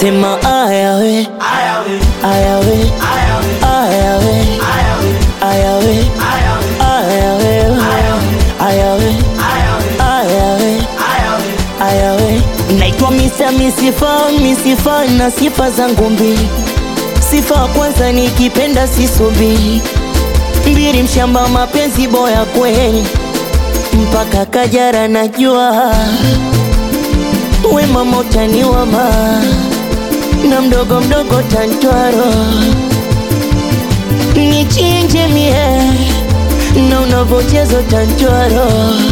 sema ayawe ayawe ayawe ayawe ayawe ayawe ayawe naitwa misa misifa misifa na sifa zangu mbili sifa ya kwanza nikipenda sisubiri mbili mshamba mapenzi boya kweli mpaka kajara najua wema motani wama na mdogo mdogo tantwaro nichinje mie na unavochezo tantwaro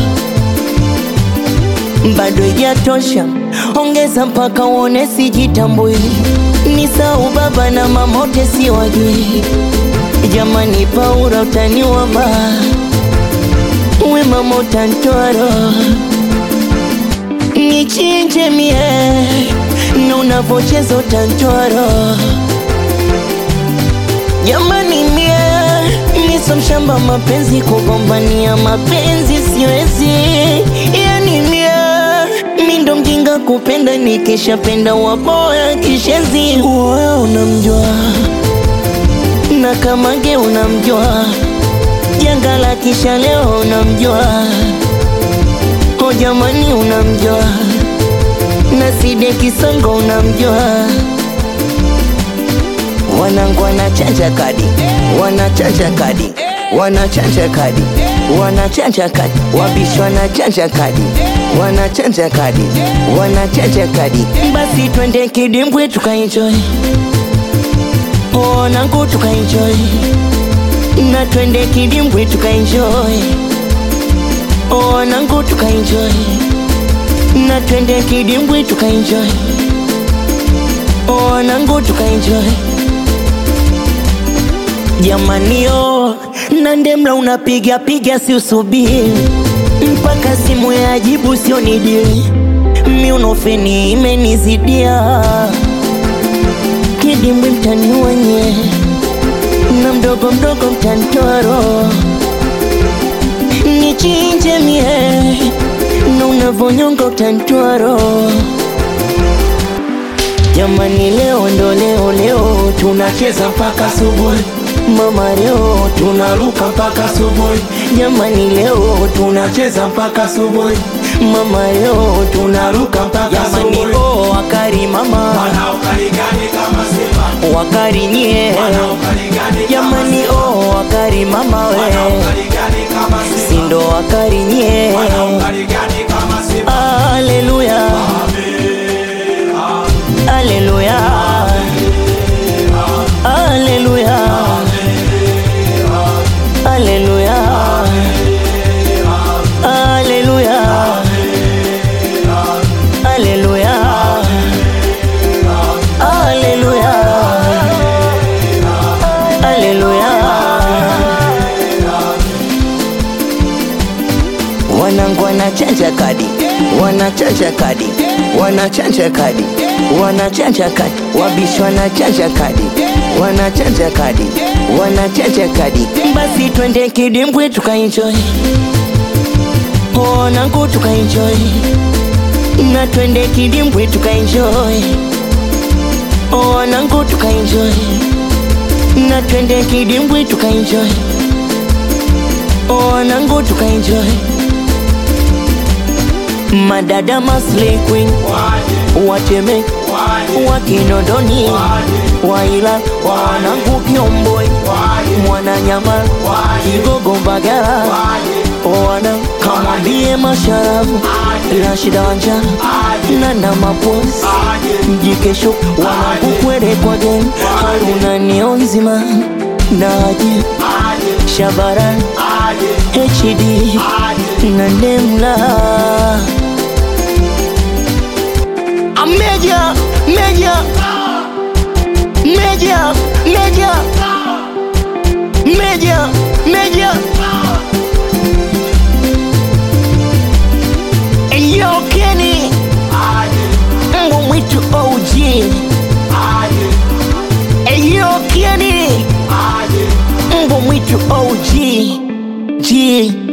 bado ijatosha ongeza mpaka uone sijitambui ni sau baba na mamote siwajui jamani paura utaniwama wema motantwaro nichinje mie na unavocheza utantwaro jamani mie miso mshamba mapenzi kugombania mapenzi siwezi yani mie mindo mjinga kupenda nikishapenda waboya kishezi uwe unamjua na kamage unamjua janga la kisha leo unamjua o jamani unamjua na side kisongo unamjua wanangu wanachanja kadi wanachanja kadi wanachanja kadi wanachanja kadi wabishi wanachanja kadi wanachanja kadi wanachanja kadi basi twende kidimbwi tukaenjoy wanangu tukaenjoy na twende kidimbwi tukaenjoy wanangu tukaenjoy na twende kidimbwi tukaenjoy wanangu tukaenjoy jamanio na ndemla unapiga piga si usubiri mpaka simu ya jibu sio nidili miunofeni imenizidia kidimbwi mtani wenye na mdogo mdogo mtantoro nichinje mie na unavonyonga utantwaro jamani leo ndo leo leo tunacheza mpaka subuhi mama leo tunaruka mpaka subuhi jamani leo tunacheza mpaka subuhi mama leo tunaruka mpaka jamani oh wakari mama Wanaokarigani kama Simba, wakari nye wanaokarigani kama jamani oh wakari mama we wanaokarigani kama Simba, sindo wakari nye wanaokarigani kama Simba. Haleluya, haleluya, haleluya, haleluya, haleluya, haleluya, haleluya, haleluya. wanangu wanachanja kadi wanachanja kadi wanachanja kadi wanachanja kadi wabishi wanachanja kadi wanachanja kadi wanachanja kadi basi twende kidimbwi tukaenjoy wanangu tukaenjoy na twende kidimbwi tukaenjoy wanangu tukaenjoy na twende kidimbwi tukaenjoy wanangu tukaenjoy madada Maslay Queen wateme wakinondoni waila wanangu kiomboi mwananyama kigogo mbagala wana kamwambie masharafu Rashida Wanja na na maposi mjikesho wanangu kwere kwa gen Haruna Nionzima Naji Shabaran HD na Nemla Meja Meja Meja Meja Meja Meja Yo Kenny Mbwa mwitu OG Yo Kenny Mbwa mwitu OG G